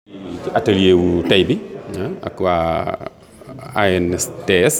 ci atelier wu tey bi ak waa ANSTS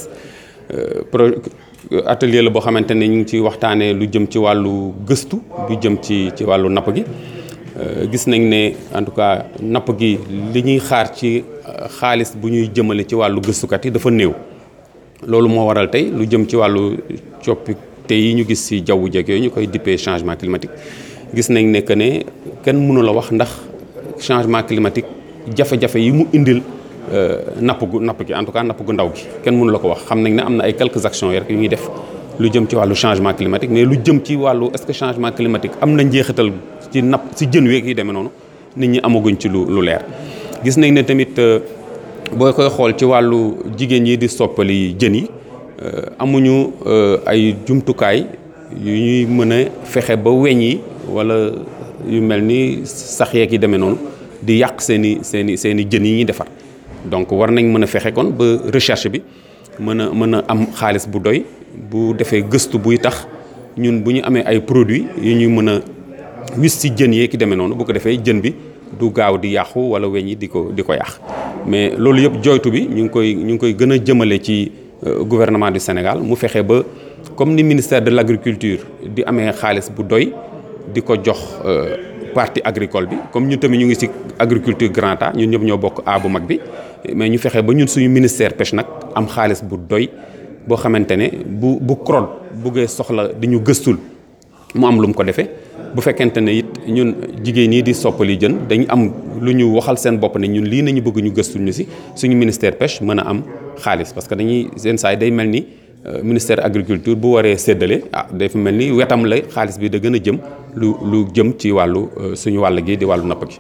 pro atelier la boo xamante ne ñu ngi ci waxtaanee lu jëm ci wàllu gëstu lu jëm ci ci wàllu napp gi gis nañ ne en tout cas napp gi li ñuy xaar ci xaalis bu ñuy jëmale ci wàllu gëstukat yi dafa néew loolu moo waral tey lu jëm ci wàllu coppite yi ñu gis ci jawwu jeeg yooyu ñu koy dippee changement climatique gis nañ ne que ne kenn mënu la wax ndax changement climatique jafe-jafe yi mu indil napp gu napp gi en tout cas napp gu ndaw gi kenn mënu la ko wax xam nañ ne am na ay quelques actions rek yu ñuy def lu jëm ci wàllu changement climatique mais lu jëm ci wàllu est-ce que changement climatique am na njeexital ci napp ci jën weeg yi demee noonu nit ñi amaguñ ci lu lu leer. gis nañ ne tamit boo koy xool ci wàllu jigéen yi di soppali jën yi amuñu ay jumtukaay yu ñuy mën a fexe ba weñ yi walla yu mel ni sax yeeg yi demee noonu di yàq seen i seen i seen i jën yi ñuy defar. donc war nañ mën a fexe kon ba recherche bi mën a mën a am xaalis bu doy bu defee gëstu buy tax ñun bu ñu amee ay produits yu ñuy mën a wis ci jën yee ki demee noonu bu ko defee jën bi du gaaw di yàqu walla weñ yi di ko di ko yàq mais loolu yëpp joytu bi ñu ngi koy ñu ngi koy gën a jëmale ci gouvernement du Sénégal mu fexe ba comme ni ministère de l'agriculture di amee xaalis bu doy di ko jox partie agricole bi comme ñun tamit ñu ngi ci agriculture grand A ñun ñëpp ñoo bokk A bu mag bi mais ñu fexe ba ñun suñu ministère pêche nag am xaalis bu doy boo xamante ne bu bu CROD buggee soxla di ñu gëstul mu am lu mu ko defee bu fekkente ne it ñun jigéen ñi di soppali jën dañu am lu ñu waxal seen bopp ne ñun lii nañu bëgg ñu gëstul ñu ci suñu ministère pêche mën a am xaalis parce que dañuy seen saa yi day mel ni ministère agriculture bu waree séddale ah day fi mel ni wetam la xaalis bi da gën a jëm lu lu jëm ci wàllu suñu wàll gi di wàllu napp gi.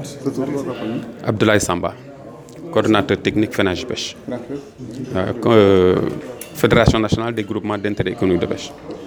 Abdoulaye Samba coordonnateur technique FENAGI pêche. Fédération nationale des groupements d'intérêt économique de pêche.